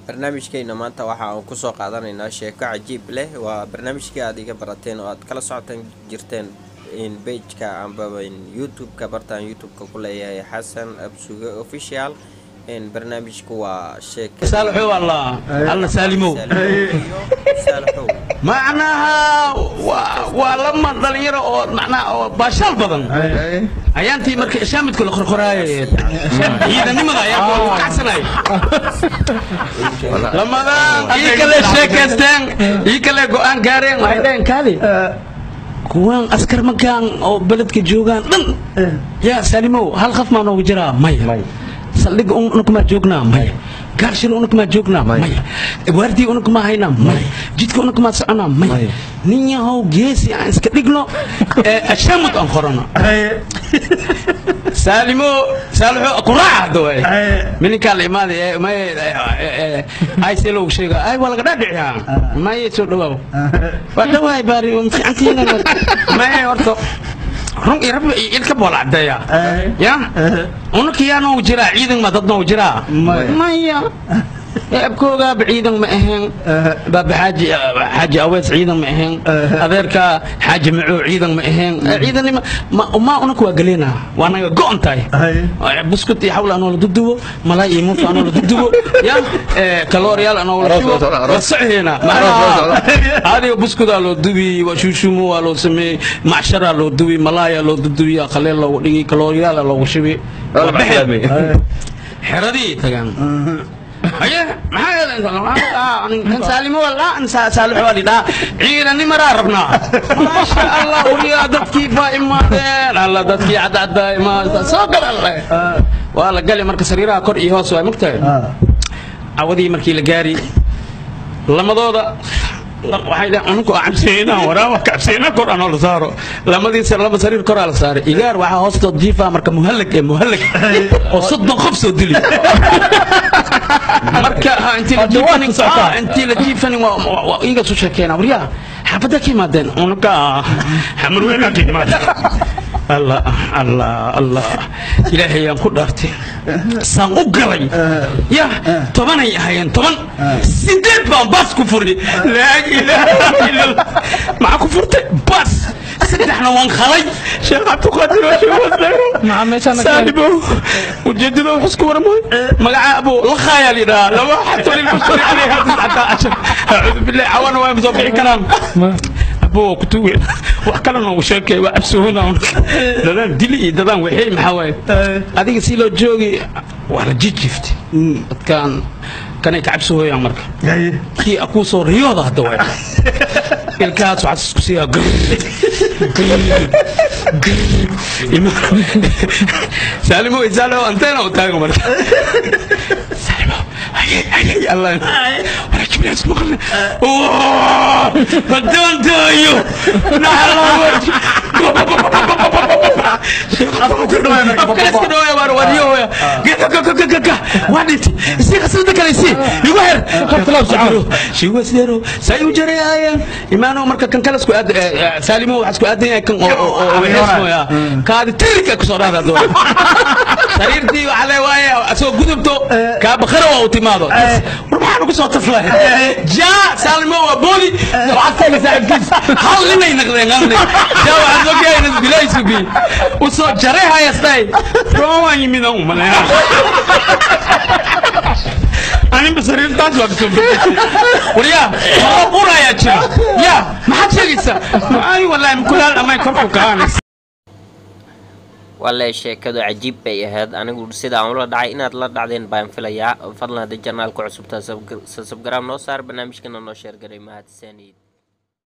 barnaamijkeena maanta waxa aan kusoo qaadanaynaa sheeko cajiib leh waa barnaamijkii aad iga barateen oo aad kala socotan jirteen in bageka ambaba youtube-ka bartaan youtube-ka ku leeyahay xasan absuge official barnaamijku waa sheeka saalaxow allah alla saalimow saalaxow macnaha waa- waa lama dhalinyaro oo macnaha oo baashaal badan ayaantii marka ishaamidku la qorqoraaye ciidanimada ayaa ku kacsanay lamadaan ii kale sheekaysteen ii kale go-aan gaareen waxay dhaheen kaali kuwaan askar magaan oo beledka joogaan dhan yaa saalimow hal qaf maa noogu jiraa maya saldhiga unukumaa joognaa maya gaarshil unukumaa joognaa maya waardii unukumaa haynaa maya jidka unukumaa soconaa maya nin yahow geesi aan iska dhigno ashaamud aan qorano saalimo saalixo quraaca hadda waay mininkaa la imaaday ee may ay see loogu sheega ay waa laga dhaadhiciyaa maye soo dhawaaw waa dhawaay baari waa fiicantiina maye horta run iyo rabbi iyo ilka boola cadeeya ya unaka yaa noogu jiraa ciidan ma dad noogu jiraa maya abkoogaaba ciidan ma ahayn baaba xaaji xaaji awees ciidan ma ahayn adeerka xaaji macoo ciidan ma ahayn ciidanima ma unaka waa galeena waa naga go-on tahay buskut iyo xawl anoo la dudubo malaay iyo muufta anoo la dudubo ya kalooryaal anoo la shubo waa soceena adiga buskudaa loo dubi waa shuushumo waa loo sameeyey macsharaa loo dubi malaayaa loo dudubi qaleel loogu dhigi kalooryaala loogu shubi waa baxeen xeradii tagaan haye maxaa kan saalimo walaa an saalixo waa lidhaa ciidanimaraa rabnaa maasha allah uriyaa dadkii baa imaadeen alla dadkii cadcaddaa imaada soo gal alle waa la gali marka sariiraha kor iyo hoos waa mogtahay cawadii markii la gaari lamadooda waxay dhaheen ununku aan cabsiyeyna waraaba cabsiyeyna kor anoo la saaro lamadiisa laba sariir koraa la saaray igaar waxaa hoostood jiifaa marka muhallag ee muhallag oo soddon qof soo dili marka ha, intii la jiifanin ah, intii la jiifanin waa- waa waa iga soo sheekeena waryaa xaafadda ka imaadeen ununka xamarweyna ka imaadeen allah allah allah ilaahay aan ku dhaartay saan u galay ya tobanay ahayeen toban sideed baan baas ku furnay laa ilaaha ila allah maxaa ku furtay baas saddexna waan khalay sheekh cabdiqaadir waa sheekh wasdayro saalibo ujeedada wax isku warmay magaca abo la khaayaa lidhaa laba xatolin kusuri calayha tiscata cashar acuudu billahi cawana waa soo bixi karaan abo kutuwe wax kale noogu sheekay waa cabsuhuna dadaan dili iyo dadaan waxay maxaa waaye adiga si loo joogi waa la jijiftay dadkaan kanay ka cabsuhooyaan marka kii akuu soo riyooda hadda waay ilkaas waxaad isku siiyaa gr saalimo isaalimo anteena u taaga marka saalimo haye haye allah wala jibriil isku maqalne haddaan daayo naxalawaiska dhawaya waar wadiyohoya gagagagagaga waa dhintay isii khasnada kale isii igu her shiwasdero say u jarayaayeen imaano marka kan kale isku aad saalimo waxaa isku aadan yahay kan oo weesmoya kaadi tirika kusoo dhahda doona sariirtii waxaa le waaye asoo gudubto kaa bakara waa u timaado war maxaan ugu soo taflay jaa saalimo waa booli waxaad saaxiibkiis hal ninay naqdeen hal nin jaa waxaad ogyahay inas bilay sugi usoo jaray hayastay roon waan yimid aan umaleeya aninba sariirtaas waa kasoo bedeshay waryaa maro qurayaa jira yaa maxaad sheegaysaa ay wallaahi mukulaal amay korku kaanaysa walle sheekadu cajiib bay ahayd anigu sidaan ula dhacay inaad la dhacdeen baan filayaa fadlan haddii janaalka cusubtaa sabgaraam noo saar barnaamijkana noo sheergaray mahadsanid